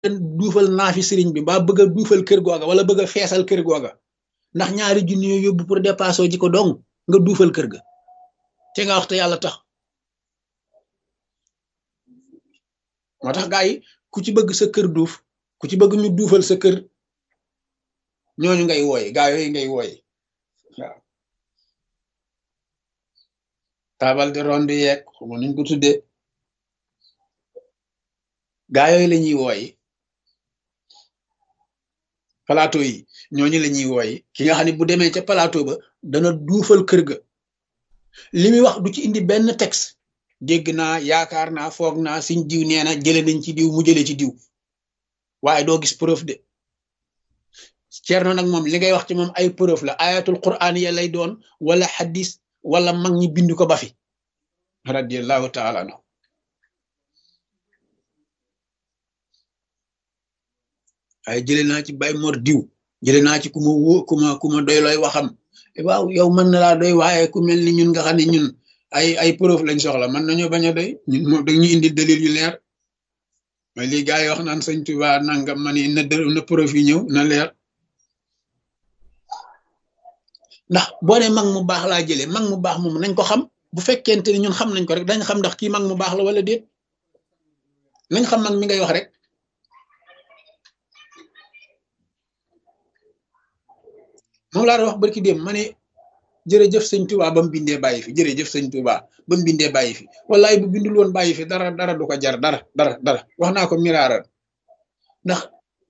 duufal naa fi sëriñ bi mbaa bëgg a duufal kër googa wala bëgg a feesal kër googa ndax ñaari junni yoo yóbbu pour dépasser ji ko dong nga duufal kër ga te nga wax te yàlla tax moo tax gaa yi ku ci bëgg sa kër duuf ku ci bëgg ñu duufal sa kër ñooñu ngay wooye gaa yooyu ngay wooye waaw taabal de ronde yeeg xuma nuñ ko tuddee gaa yooyu la ñuy wooye plateau yi ñooñu la ñuy wooye ki nga xam ne bu demee ca plateau ba dana duufal kër ga li muy wax du ci indi benn texte dégg naa yaakaar naa foog naa siñ diw nee na jële nañ ci diw mu jële ci diw waaye doo gis preuve de Ceerno nag moom li ngay wax ci moom ay preuve la ayatul quran ya lay doon wala xadis wala mag ñi bind ko ba fi radiallahu taala anhu waaye jële naa ci bay mor diw jële naa ci ku ma wó ku ma ku ma doy looy waxam waaw yow mën na laa doy waaye ku mel ni ñun nga xam ne ñun ay ay preuve lañ soxla mën nañoo bañ a doy ñun moom dañu indi dalil yu leer mooy lii gars yi wax naan sëñ Tuba nangam ma ni na na preuve yi ñëw na leer ndax boo ne mag mu baax laa jëlee mag mu baax moom nañ ko xam bu fekkente ni ñun xam nañ ko rek dañ xam ndax kii mag mu baax la wala déet nañ xam mag mi ngay wax rek moom laa doon wax barki dem ma ne jërëjëf sëñ Tuba ba mu bindee bàyyi fi jërëjëf sëñ Tuba ba mu bindee bàyyi fi wallaay bu bindul woon bàyyi fi dara dara du ko jar dara dara dara wax naa ko miraaral ndax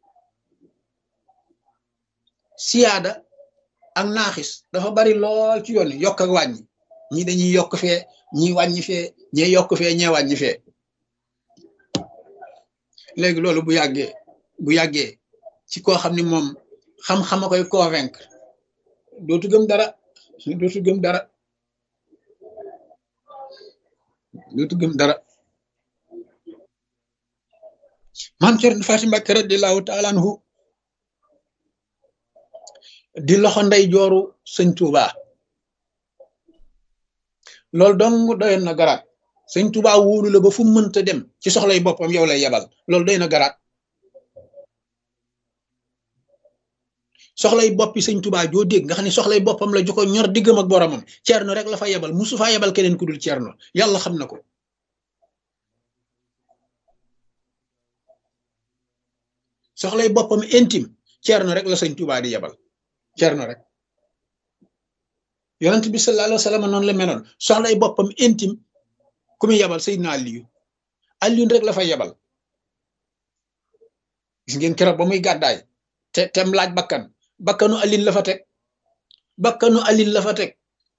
siyaada ak naaxis dafa bari lool ci yoon yokk ak wàññi ñii dañuy yokk fee ñii wàññi fee ñee yokk fee ñee wàññi fee léegi loolu bu yàggee bu yàggee ci koo xam ni moom xam-xama koy convaincre dootu gëm dara dootu gëm dara dootu gëm dara maam Cerno Faati Mbàkke radiyallaahu taala anhu di loxo ndey jooru sëñ Tuuba loolu dong doyoon na garaat sëñ Tuuba wóolu la ba fu mënta dem ci soxlay boppam yow lay yebal loolu doy na garaat soxlay boppi sëñ Tuuba joo dégg nga xam ne soxlay boppam la ju ko ñor diggam ak boromam Cerno rek la fa yebal musu faa yebal keneen ku dul Cerno yàlla xam na ko soxlay boppam intime Cerno rek la sëñ Tuuba di yebal Cerno rek yonent bi sallallahu alayhi wa sallam noonu la meloon soxlay boppam intime ku muy yebal Seydina Aliyu Aliyu rek la fa yebal gis ngeen keroog ba muy gàddaay te tem laaj bakkan bakkanu Aliyu la fa teg bakkanu Aliyu la fa teg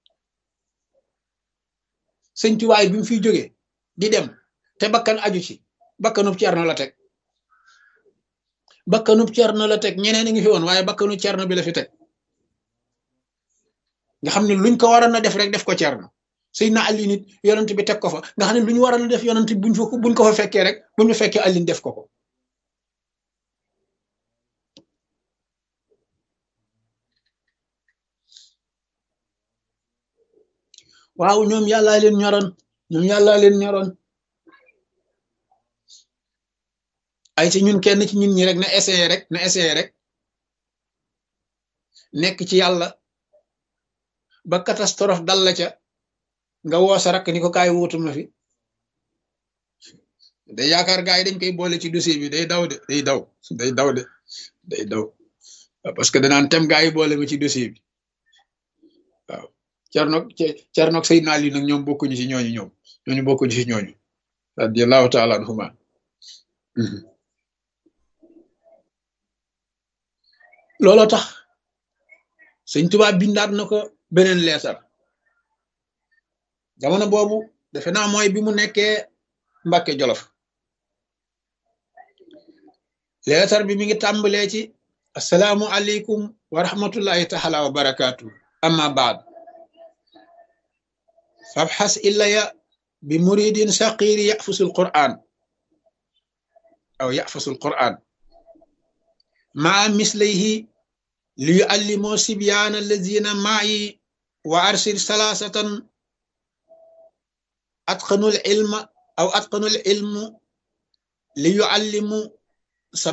sëñ Tuubaa bi mu fiy jógee di dem te bakkan aju ci bakkanub Cerno la teg bakkanub Cerno la teg ñeneen a ngi fi woon waaye bakkanu Cerno bi la fi teg nga xam ne luñ ko waroon a def rek def ko Cerno Seydina Ali nit yonent bi teg ko fa nga xam ne lu ñu waroon a def yonent buñ fa buñ ko fa fekkee rek buñ fa fekkee Ali def ko ko waaw ñoom yàllaa leen ñoroon ñoom yàllaa leen ñoroon ay ci ñun kenn ci ñun ñi rek na essayé rek na essayé rek nekk ci yàlla ba catastrophe dal la ca nga woo sa rakk ni ko kaay wuutu ma fi day yaakaar gaa yi dañ koy boole ci dossier bi day daw de day daw day daw de day daw parce que danaan tem gaa yi boole ma ci dossier bi waaw cernoog cernoog Seydina Ali nag ñoom bokkuñu ci ñooñu ñoom ñooñu bokkuñu ci ñooñu radiallahu taala anhuma looloo tax sëñ Tuubaa bindaat na ko beneen leetar jamono boobu defe naa mooy bi mu nekkee Mbàkke Jolof leetar bi mi ngi tàmbalee ci asalaamu aleykum wa rahmatullahi taala wa barakaatu amma baad fabxas illaya bi muridin saqiri yafusul quran aw yafusul quran maa mislayhi li yuallimoo sibyaana allazina maayi wa arsil salaasatan atqanul ilma aw atqanul ilmu li yuallimu